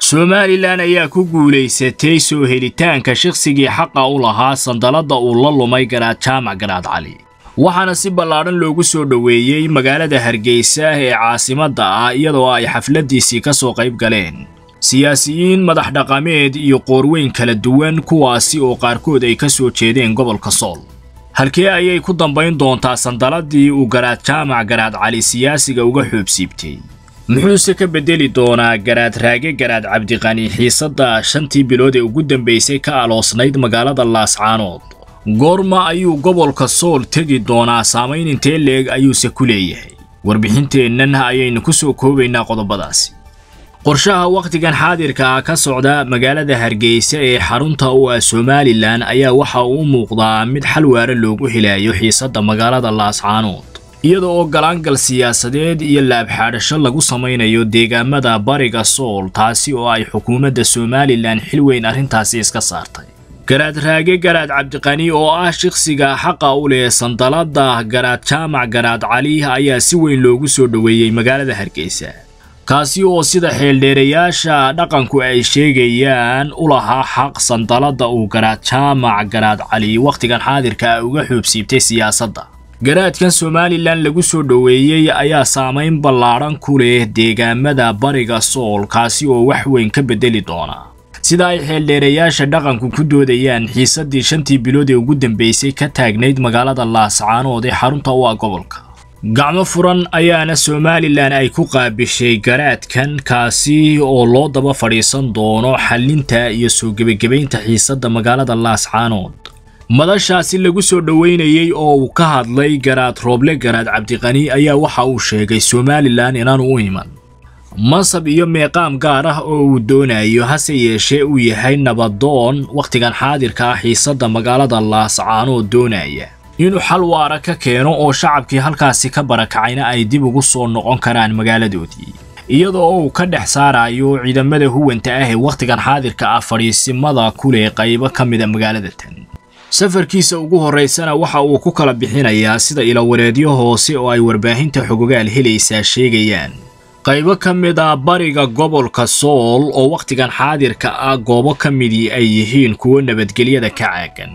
somalilan ayaa ku guulaysatay soo helitaanka shakhsigii xaqa u lahaa sandalladda uu la lumay garaad jaamac garaad cali waxaana si ballaadhan loogu soo dhoweeyey magaalada hargeysa ee caasimadda ah iyadoo ay xafladdiisii ka soo qayb galeen siyaasiyiin madax dhaqameed iyo qoorweyn kala duwan kuwaasi oo qaarkood ay ka soo jeedeen gobolka sool halkee ayay ku dambayn doontaa sandaladii uu garaad jaamac garaad cali siyaasiga uga xoobsiibtay muxuuse ka beddeli doonaa garaad raage garaad cabdiqani xiisadda shantii bilood ee ugu dambaysay ka aloosnayd magaalada laascaanood goorma ayuu gobolka sool tegi doonaa saamayn intee leeg ayuuse ku leeyahay warbixinteennan ayaynu ku soo koobaynaa qodobadaasi qorshaha wakhtigan xaadirka ah ka socda magaalada hargeysa ee xarunta u ah somalilan ayaa waxa uu u muuqdaa mid xal waara loogu helayo xiisadda magaalada laascaanood iyada oo galaangal siyaasadeed iyo laabxaadhasho lagu samaynayo deegaamada bariga sool taasi oo ay xukuumadda somalilan xil weyn arrintaasi iska saartay garaad raage garaad cabdiqani oo ah shakhsiga xaqa u leh sandalada garaad jaamac garaad cali ayaa si weyn loogu soo dhoweeyey magaalada hargeysa kaasi oo sida xeeldheerayaasha dhaqanku ay sheegayaan u lahaa xaq sandalada uu garaad jaamac garaad cali wakhtigan xaadirka ah uga xoobsiibtay siyaasadda garaadkan somalilan lagu soo dhoweeyey ayaa saamayn ballaadhan ku leh deegaamada bariga sool kaasi oo wax weyn ka beddeli doona sida ay xeeldheerayaasha dhaqanku ku doodayaan xiisaddii shantii bilood ee ugu dambaysay ka taagnayd magaalada laascaanood ee xarunta u ah gobolka gacmo furan ayaana somalilan ay ku qaabishay garaadkan kaasi oo loo daba fadhiisan doono xallinta iyo soo gebagabaynta xiisadda magaalada laascaanood madashaasi lagu soo dhoweynayey oo uu ka hadlay garaad rooble garaad cabdiqani ayaa waxa uu sheegay somalilan inaanu u iman mansab iyo meeqaam gaar ah oo uu doonayo hase yeeshee uu yahay nabadoon wakhtigan xaadirka ah xiisadda magaalada laascaanood doonaya inuu xal waara ka keeno oo shacabkii halkaasi ka barakacayna ay dib ugu soo noqon karaan magaaladoodii iyadoo uu ka dhex saarayo ciidamada huwanta ah ee wakhtigan xaadirka ah fadhiisimada ku leh qaybo ka mida magaalada tan safarkiisa ugu horraysana waxa uu ku kala bixinayaa sida ilawareedyo hoose oo ay warbaahinta xogogaal helaysaa sheegayaan qaybo ka mid a bariga gobolka sool oo wakhtigan xaadirka ah goobo ka midii ay yihiin kuwo nabadgelyada ka caagan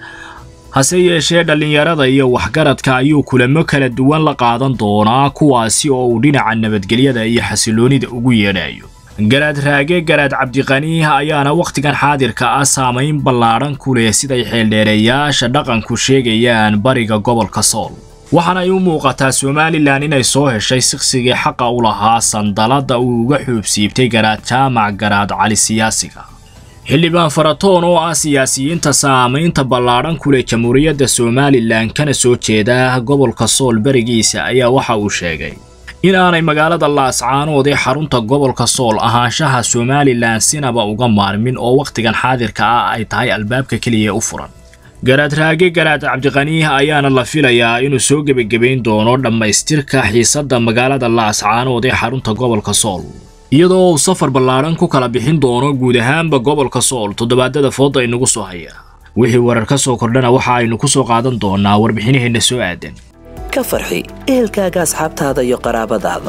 hase yeeshee dhallinyarada iyo waxgaradka ayuu kulamo kala duwan la qaadan doonaa kuwaasi oo uu dhinaca nabadgelyada iyo xasiloonida ugu yeedhayo garaad raage garaad cabdiqani ayaana wakhtigan xaadirka ah saamayn ballaadhan ku leh siday xeeldheereeyaasha dhaqanku sheegayaan bariga gobolka sool waxaana ay u muuqataa somalilan inay soo heshay siksigii xaqa u lahaa sandalada uu uga xoobsiibtay garaad jaamac garaad cali siyaasiga xildhibaan faratoon oo ah siyaasiyiinta saamaynta ballaadhan ku leh jamhuuriyadda somalilan kana soo jeeda gobolka sool berigiisa ayaa waxa uu sheegay in aanay magaalada laascaanood ee xarunta gobolka sool ahaanshaha somalilan sinaba uga maarmin oo wakhtigan xaadirka ah ay tahay albaabka keliya u furan garaad raage garaad cabdiqani ayaana la filayaa inuu soo gebagabayn doono dhammaystirka xiisadda magaalada laascaanood ee xarunta gobolka sool iyadoo uu safar ballaadhan ku kala bixin doono guud ahaanba gobolka sool toddobaadada fooda inagu soo haya wixii warar ka soo kordhana waxa aynu ku soo qaadan doonaa warbixinaheenna soo aadan ka farxi ehelkaaga asxaabtaada iyo qaraabadaada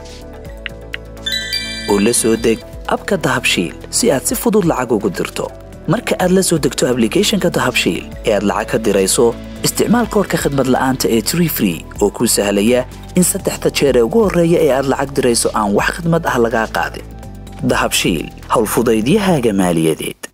oo la soo deg abka dahabshiil si aad si fudud lacag ugu dirto marka aad la soo degto ablicathonka dahabshiil ee aad lacag ka dirayso isticmaal koorka khadmad la'aanta ee tree free oo kuu sahlaya in saddexda jeer ee ugu horreeya ee aad lacag dirayso aan wax khidmad ah lagaa qaadin dahabshiil howlfudaydiyahaaga maaliyadeed